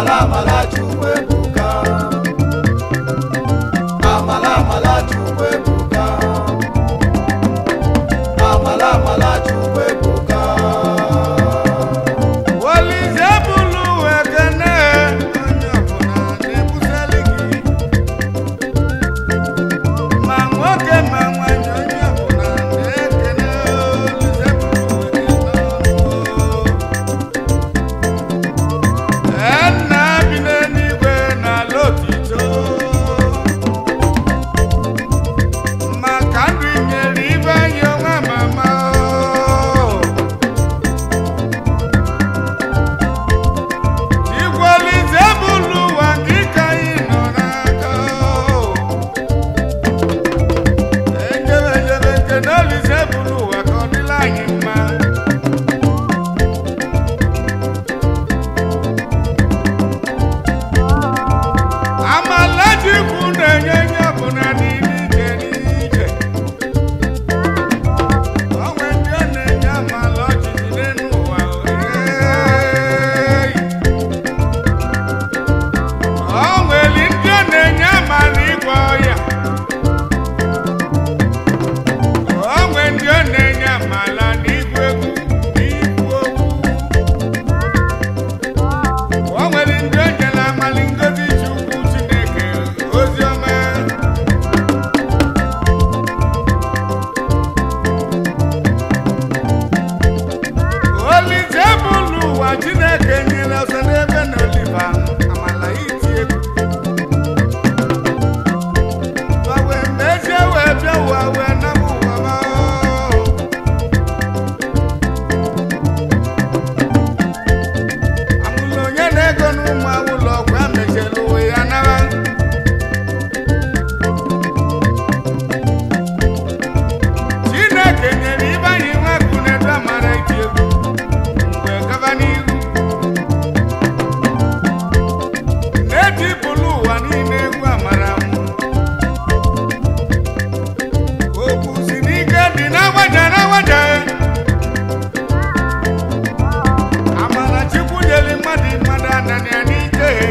amala amala chukwu ebuka amala amala chukwu ebuka amala amala chukwu ebuka Olise bụlụ ekene onye ọbụla na-ebusali gị ma nwoke ma nwanyị onye ọbụla na-ekene Olise bụlụ ekene nna bi n'eluigwe n'ala otito maka ndụ nyere ibe anyị onwe mama Igwelize bụlụ ụwa gị ka anyị nọ n'aka ejebejebe nke na Olise bụlụ ụwa ka ọ dịla anyị mma amala Chukwu na-enye nye ọbụla niile ije n'ije onwe ndị ọ na-enye amala ọchịchị n'elu ụwa ee o nwere ndị ọ na-enye amala ịgwọ ọya o nwere ndị ọ na-enye amala n'igwu egwu n'ikwu okwu o nwere ndị o nyere amala ngozi chukwu chineke ozi ọma Olise bụlụ ụwa chineke nyere ọsọ n'ebe na oliva amala iti egwu Ụwa wee mezie wee bịa ụwa wee naba ụwa ma amụla onye na-ego n'ụmụ ụlọ ọgwụ emechiela uwe ya naba Chineke nyere ibe anyị nwa akụnedu amara iti egwu mgbe gaba n'iru na-etipụlụ ụwa niile egwu amara m okwu si n'ike dị n'agbaja n'agbaja amara chukwu nyere mmadụ mmadụ ananya n'ike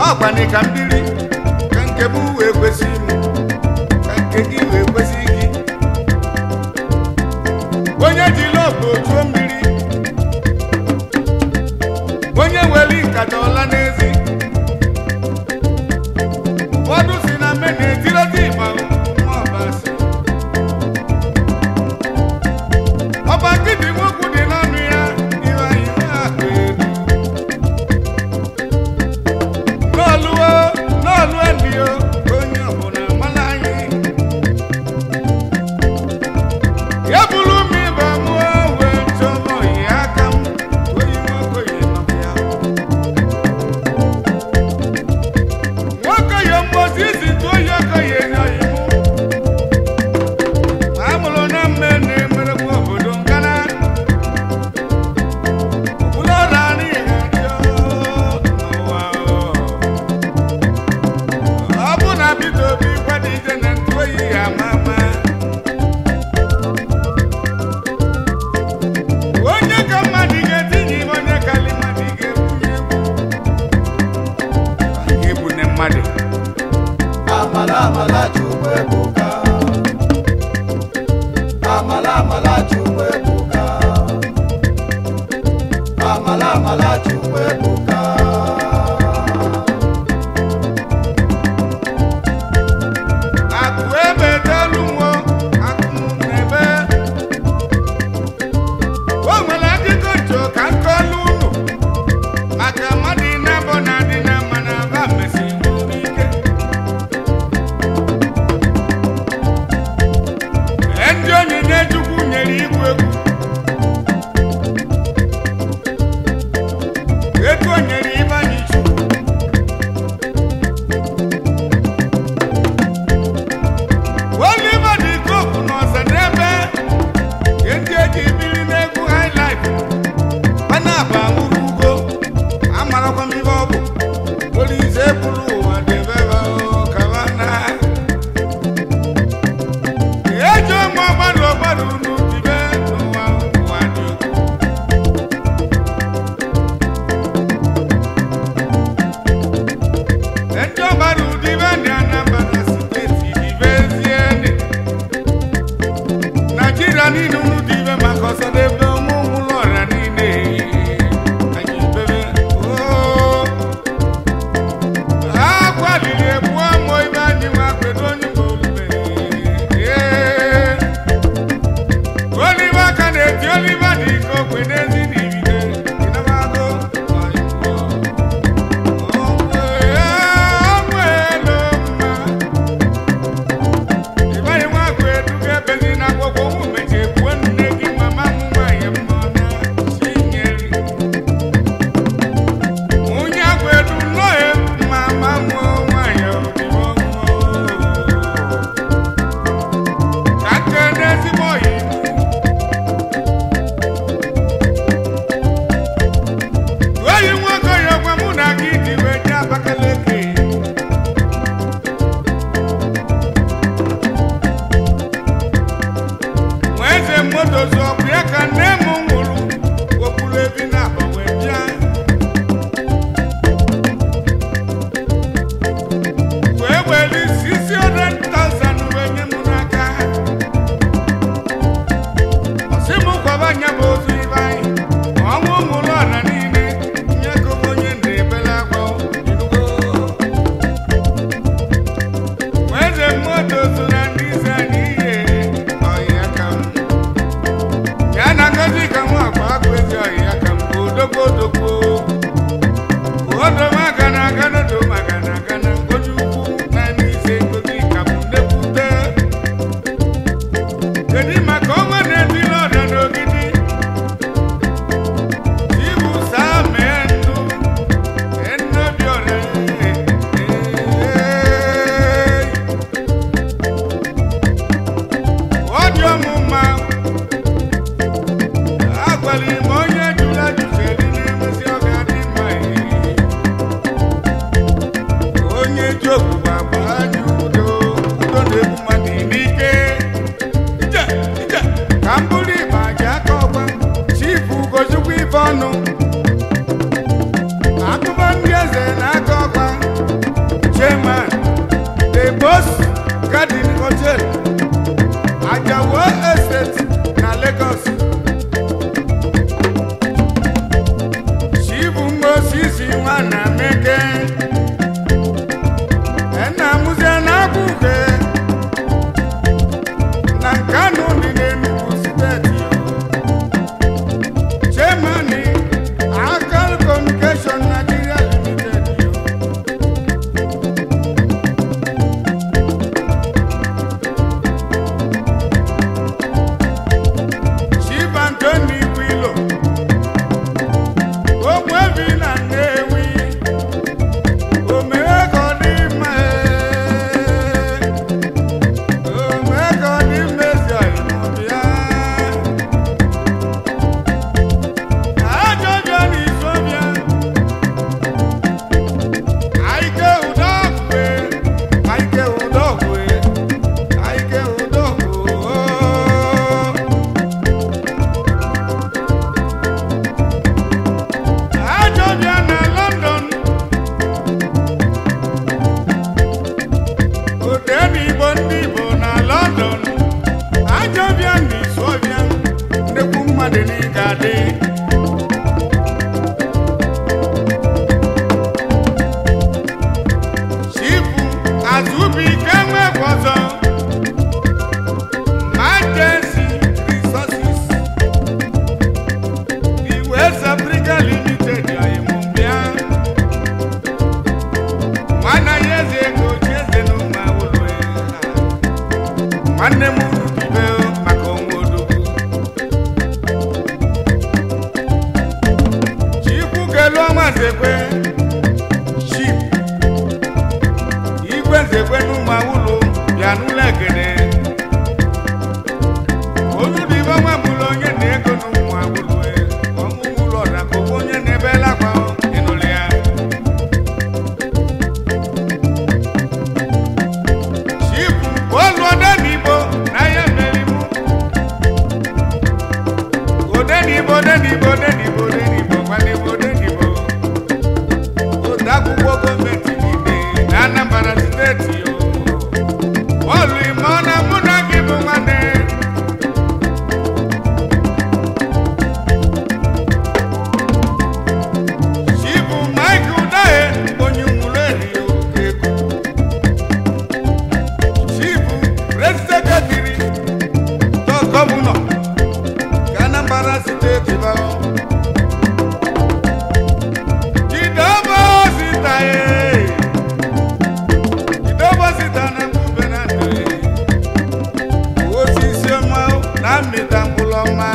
ọkwanị ka mmiri ka nke m wee kwesị m ka nke gị wee kwesị gị onye jiri ọgụ ojuo mmiri onye were nkata ọla n'ezi ụfọdụ si na mme na-etirọta ịgba nwa ọbasi ọba nkịtị nwoke dị n'ọnụ ya iwe anyị na-akpa elu n'oluo n'olu elio onye ọbụla mara anyị ya bụrụ m ịba mụọ wee chọrọ oyi aka m oyi nwokoyi nọbịa nwokoyi mgbozi izi tụ oyi okoyi enyoghị m amụrụ na mme na-emerekwa obodo nkana ụlọ ọrụ anyị ga-adị n'ụwa ọ bụ na bido obi kwado ije na ntụ oyi ya ama ama onye ka mmadụ ga-etinye ime onye kali mmadụ ga-ebunye egwu ga-ebu ne mmadụ amala amala chukwu ebuka amala amala chukwu ebuka amala amala chukwu ebuka akụ ebe delu nwo akụ n'ebe o nwere akụkọ ncho ka nkọlu unu maka mmadụ na-abọ na adị na mma na aba mesiri bụrụ ike Ee, ndị onyinye chukwu nyere igwu egwu etu o nyere ịbanye chukwu Oliver dị koku n'ọzọ n'ebe ndị eji biri n'egwu highlife mana bụ anwụrụ ugo amarakwa m ihe ọ bụ Olise bụrụ ụwa debe kabana eji ụmụ ọgbadụ ọgbadụ n'ubibe n'ụwa ụwa dị egwu Hotel Ajawo Estate na Lagos Chibu Mosisi nwana Meke Ena Muze na Abuke na Nkanu dị n'Enugu steeti Chairman Akal Communication Nigeria Limited yo. Chief Anthony Wilo Ogbuebi na Nnewi omee ka ọ dị mma ee. omee ka ọ dị mma ezi ọyịmụbịa ajọjọ n'izobịa aike udogwe aike udogwe aike udogwe ajọbịa na London odenigbo ndị Igbo na London ajọbịa na isọbịa nnekwu mmadụ n'ịga adị chifu azụbụike nwekọzọ majensi resources the West Africa Limited ayịmụbịa nwanne ya eze ego ji eze n'ụmụ awụlụ ya nwanne m urubibe maka onwe odogwu chikwu kelu ọnwa nzekwe chip igwe nzekwe n'ụmụ awụlụ bịa n'ụlọ ekene olu dị ibe nwa mụlụ onye na-ego n'ụmụ awụlụ ọmụmụ ụlọ na ka onye na-ebe lakwa ịnụlị ya chifu olu odenigbo n'ahịa mmerimu odenigbo odenigbo odenigbo odenigbo gwanigbo odenigbo ode akwụkwọ gọọmenti niile na Anambra steeti o bọọlụ ime ọ na mụ na gị bụ nwanne chifu Mike Udahe onye nwụrụ eri oke ego chifu preseketiri to gọvanọ ka Anambra steeti bao jidobo sita ye jidobo sita na mbube na ndụ ye osisi ọma na mmịta mkpụrụ ọma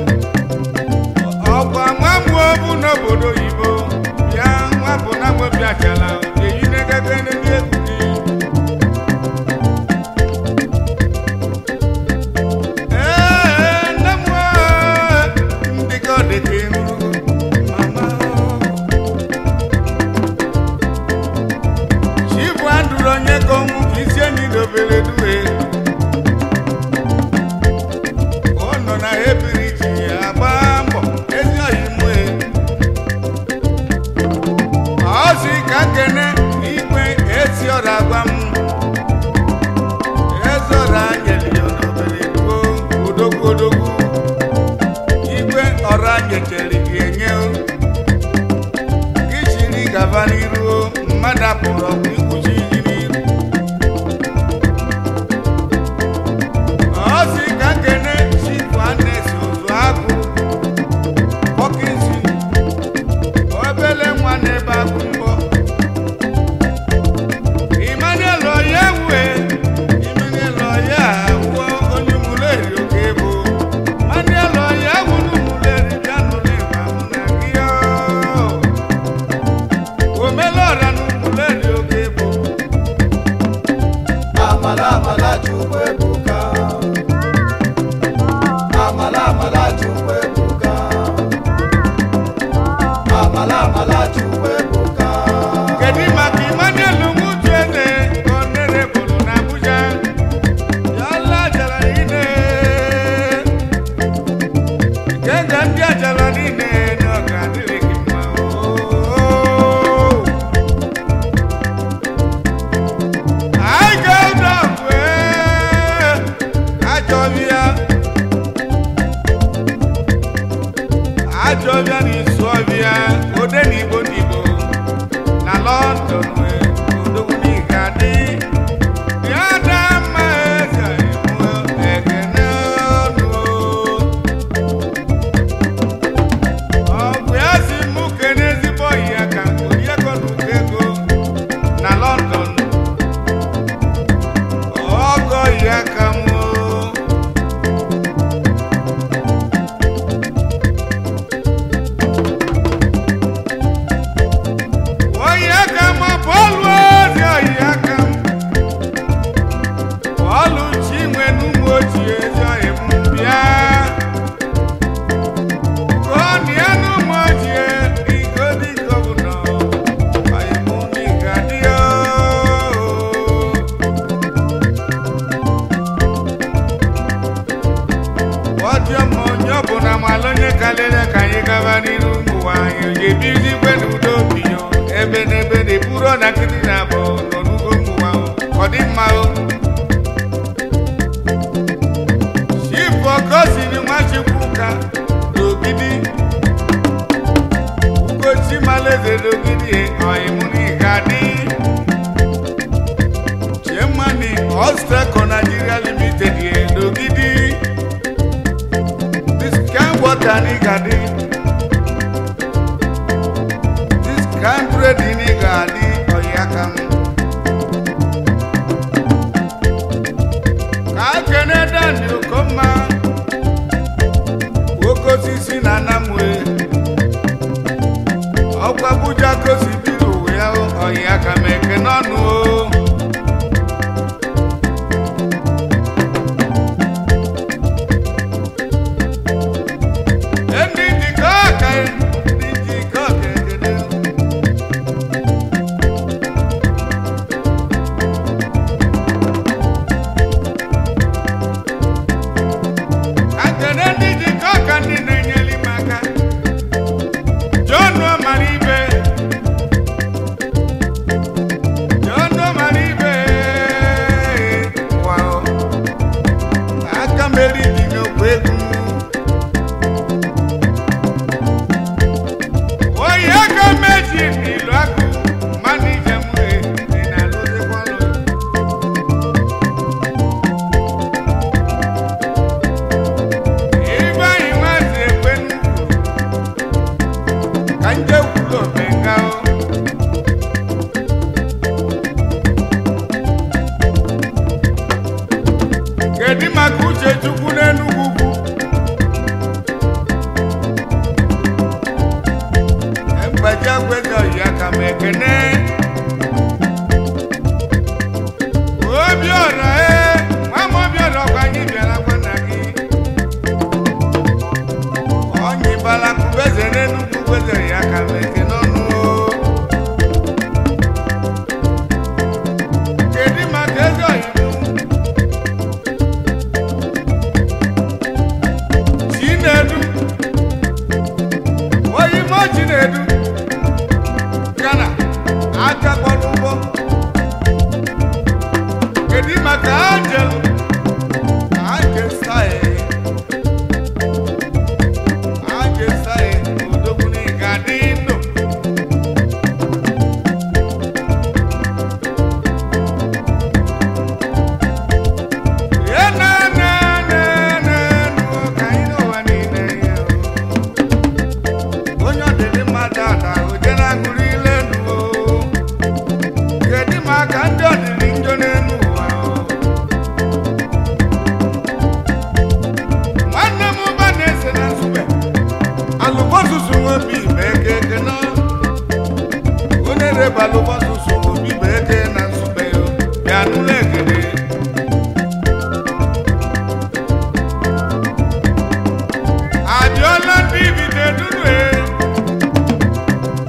ọkwa nwa mụọ bụ n'obodo oyibo bịa nwa bụ na nwebi achala eyi negede ndị egwu gị Ee, nne m ee, ndị ka ọ dị ka ihu, mama Chifu andụrụ onye ka ọnwụ ka isi enyi dobere due ọ nọ na ebiri ji ya agba mbọ ezi oyimue ọ sị ka kene igwe esi ọra agwa m ezora nyeli ya n'obere duo odogwu odogwu igwe ọra nyechere gị enye o. gị chiri gaba n'iru o, mmadụ apụrụ ọgwụ ikwuchi gị n'iru ọ sị ka kene chifu anesi ozu agụ pọkịnsi obele nwa n'ebe agụ mbọ Emmanuel ọya wue Emmanuel ọya wuo onye muleri oke ebo Emmanuel ọya wuru muleri bịa nụrụ ịgba mụ na gị o omelọra na muleri oke ebo amala amala chukwu ebuka amala amala chukwu ebuka amala amala chukwu ebuka kedu maka Emmanuel nwuju eze ka ọ nere bụrụ na Abuja ya lajara ine kenga ndị ajara niile na ọ ga-adịrị gị mma oo. I go down way. bịa ode na igbo n'igbo na london wee odogwu n'ịga dị ya da mma eze iwu ekene ọnụ ọ bụ ya si mụ kene ezigbo ọyị ya ka oriego na ụkọ ego na london ọgọ ya ka mụ Oyi aka m bọọlụ ozi oyi aka m bọọlụ chinwe n'ụmụ ochie ezi oyi m bịa gụọnịa n'ụmụ ochie iko dị gọvanọ oyi m n'ịga dị ọdịọm onye ọ bụ na malụ onye kalere ka anyị gaba n'iru ụwa anyị ga-ebizi ikwe n'udo binyo ebe n'ebe na eburo na nkịtị na abụ nọ n'ugo ụwa ọ dị mma o chifọ gosiri nwachukwu ka n'ogidi ugochi maleze n'ogidi ọyịmụ n'ịga dị chiemani ọsteko nigeria limited ye n'ogidi This kind water nigga di. This kind bread nigga di oyakam. Ka kene dani okoma. Woko sisi na namwe. Ọkwa Abuja kosi biro ya oyakam eke n'ọnụ o. Ndị njikọ aka ndị njikọ aka ekele. Akene ndị njikọ aka ndị na-enyere m aka. John mara ibe. John mara ibe. Wow. Aka meri dị n'okwu egwu. Oyi aka meji n'ilu akụ mmanụ ije m wee dị na alụzikwa ọlụ. Ibe anyị nwazi ekwe n'ukwu ka nje kwuru omenga o. Kedu maka uche Chukwu n'Enugwu ugwu? mgbaji agweze ọyị aka m ekene obiọra e nwa m obiọra ọkwa anyị bịara gwa nna gị ọnyịbala kubeze n'enugwu gweze ya aka m ekene ọnụ o. kedu maka eze ọyịmụ chinedu oyimo chinedu gana aka kpọrọ ụgbọ kedu maka angel angel sae angel sae odogwu n'ịga dị ndụ ya na na na na nụ ka anyị n'ụwa niile ya o. onye ọdịdị mmadụ ada oje na-agụrụ ile nuo kedu maka ndị ọdịdị njọ n'elu ụwa o? nwanne m ụba na-ese na nsube alụbọsụsụ nwobi ma eke eke nọ onye rebe alụbọsụsụ obi ma eke na nsube yo bịa nụlọ ekele adịọla ndị ibite dunu e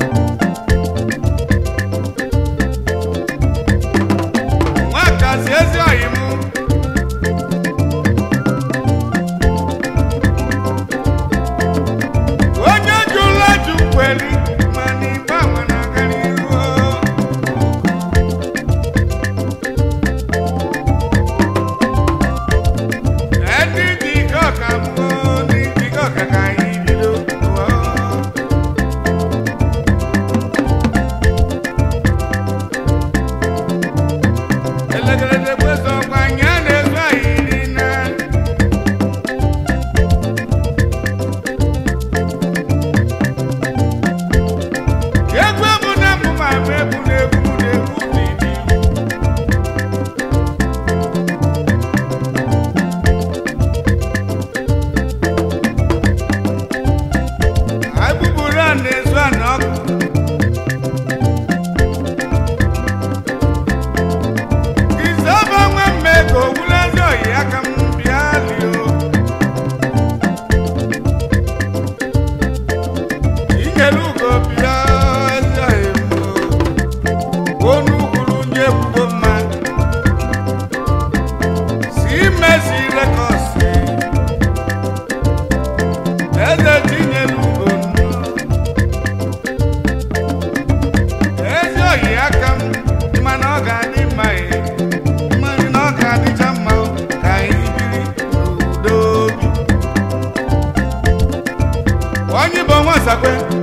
onye bụ nwa sakwe